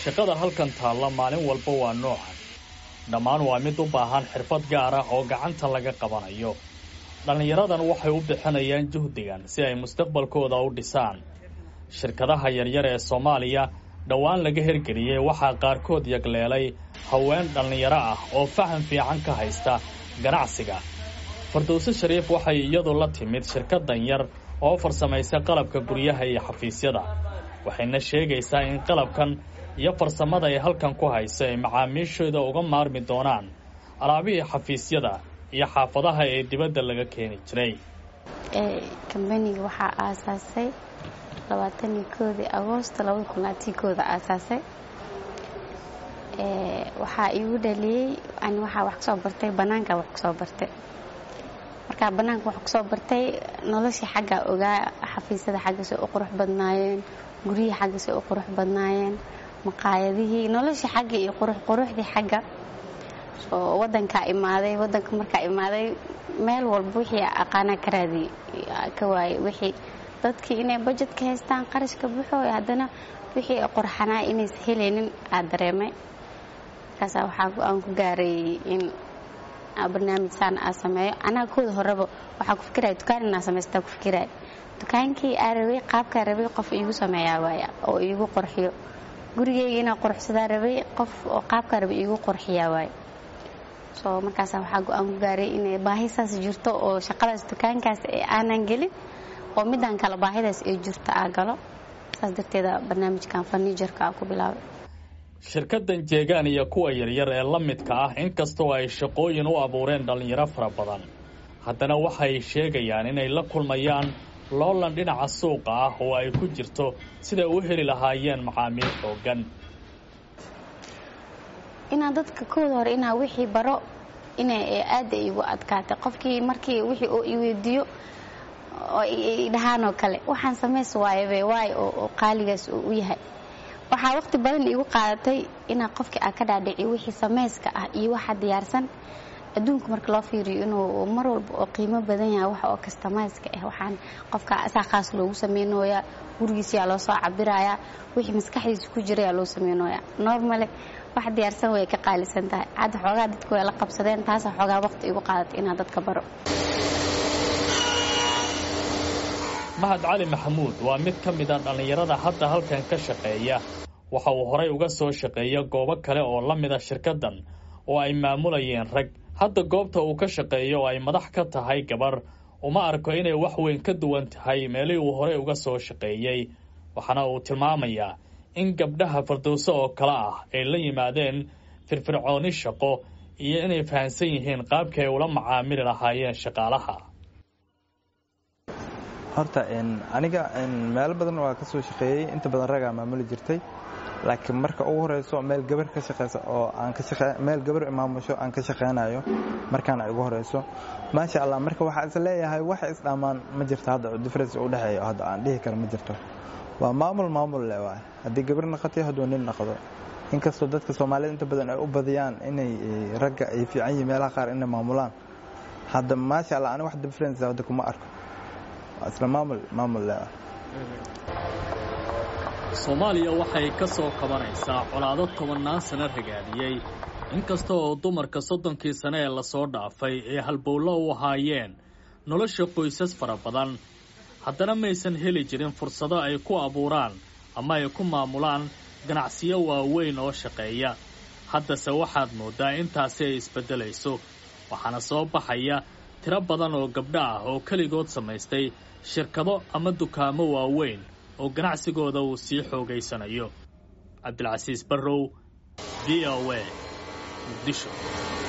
shaqada halkan taalla maalin walba waa noocan dhammaan waa mid u baahan xirfad gaar ah oo gacanta laga qabanayo dhallinyaradan waxay u bixinayaan juhdigan si ay mustaqbalkooda u dhisaan shirkadaha yaryar ee soomaaliya dhowaan laga hirgeliyey waxaa qaarkood yagleelay haween dhallinyaro ah oo faham fiican ka haysta ganacsiga fardowse shariif waxay iyadu la timid shirkadan yar oo farsamaysa qalabka guryaha iyo xafiisyada waxayna sheegaysaa in qalabkan iyo farsamada ay halkan ku hayso ay macaamiishooda uga maarmi doonaan alaabihii xafiisyada iyo xaafadaha ee dibadda laga keeni jiray kambaniga waxaa aasaasay labaatanii koodii agoosto labada kun laatii kooda aasaasay waxaa iigu dhaliyey ani waxaa wax kusoo bartay bannaanka wax kusoo bartay markaa bannaanka wax kusoo bartay noloshii xaggaa ogaa xafiisyada xaggasay u qurux badnaayeen guryihii xaggasay u qurux badnaayeen maqaayadihii noloshii xagga iyo quruxquruxdii xagga oo wadankaa imaaday wadanka markaa imaaday meel walba wixii aqaanaa ka raadiyey ka waayey wixii dadkii inay bajet ka haystaan qarashka buxooy haddana wixii qorxanaa inaysa helaynin aa dareemay markaasaa waxaa go-aan ku gaaray in barnaamij saan aa sameeyo anaa kooda horeba waxaa ku fikiraya dukaan inaa samaystaa ku fikiraya dukaankii aa rabay qaabkaa rabay qof iigu sameeyaa waaya oo iigu qorxiyo gurigeyga inaa qorxsadaa rabay qof oo qaabkaa rabay iigu qorxiyaa waaya soo markaasa waxaa go-aan ku gaaray inay baahi saas jirto oo shaqadaas dukaankaas ee aanan gelin oo midaan kale baahidaas ay jirto aa galo saas darteeda barnaamijkan farniijarka aa ku bilaabay shirkaddan jeegaan iyo kuwa yaryar ee la midka ah inkastoo ay shaqooyin u abuureen dhallinyaro fara badan haddana waxay sheegayaan inay la kulmayaan loolan dhinaca suuqa ah oo ay ku jirto siday u heli lahaayeen macaamiil xooggan inaa dadka kooda hore inaa wixii baro inay aada igu adkaatay qofkii markii wixii oo iweydiiyo oo idhahaanoo kale waxaan samays waayabe waayo oo qaaligaas uu u yahay waxaa waqti badan iigu qaadatay inaa qofkii aa ka dhaadhiciyo wixii samayska ah iyo waxa diyaarsan adduunka marka loo fiiriyo inuu mar walba oo qiimo badan yahay wax oo kastamayska ah waxaan qofka asaa khaas loogu sameynooyaa gurigiisiyaa loo soo cabirayaa wixii maskaxdiisa ku jirayaa loo sameynooyaa normale wax diyaarsan way ka qaalisan tahay hadda xoogaa dadku way la qabsadeen taasaa xoogaa waqti igu qaadatay inaan dadka baro mahad cali maxamuud waa mid ka mid a dhallinyarada hadda halkan ka shaqeeya waxa uu horay uga soo shaqeeya goobo kale oo la mida shirkaddan oo ay maamulayeen rag hadda goobta uu ka shaqeeyo oo ay madax ka tahay gabar uma arko inay wax weyn ka duwan tahay meelihii uu horey uga soo shaqeeyey waxaana uu tilmaamayaa in gabdhaha fardowso oo kale ah ay la yimaadeen firfircooni shaqo iyo inay fahamsan yihiin qaabkii ay ula macaamili lahaayeen shaqaalaha horta aniga meelo badan waa ka soo shaqeeyey inta badan ragaa maamuli jirtay laakiin marka ugu horeyso meel gabar ka shaqeysa oo aan ka shaqe meel gabar imaamusho aan ka shaqeynayo markaana igu horeyso maasha allah marka waxaa is leeyahay wax isdhammaan ma jirto hadda oo difference u dhexeeyo hadda aan dhihi karo ma jirto waa maamul maamul le waay haddii gabar naqoto hadduu nin naqdo inkastoo dadka soomaalida inta badan ay u badiyaan inay ragga ay fiican yihiin meelaha qaar inay maamulaan hadda maasha allah ani wax difference hadda kuma arko waa isla maamul maamul le soomaaliya waxay ka soo kabanaysaa colaado tobannaan sano ragaadiyey inkasta oo dumarka soddonkii sane ee lasoo dhaafay ee halbowlo u ahaayeen nolosha qoysas fara badan haddana maysan heli jirin fursado ay ku abuuraan ama ay ku maamulaan ganacsiyo waaweyn oo shaqeeya haddase waxaad mooddaa intaasi ay isbeddelayso waxaana soo baxaya tiro badan oo gabdho ah oo keligood samaystay shirkado ama dukaamo waaweyn oo ganacsigooda uu sii xoogaysanayo cabdilcasiis barrow v o a muqdisho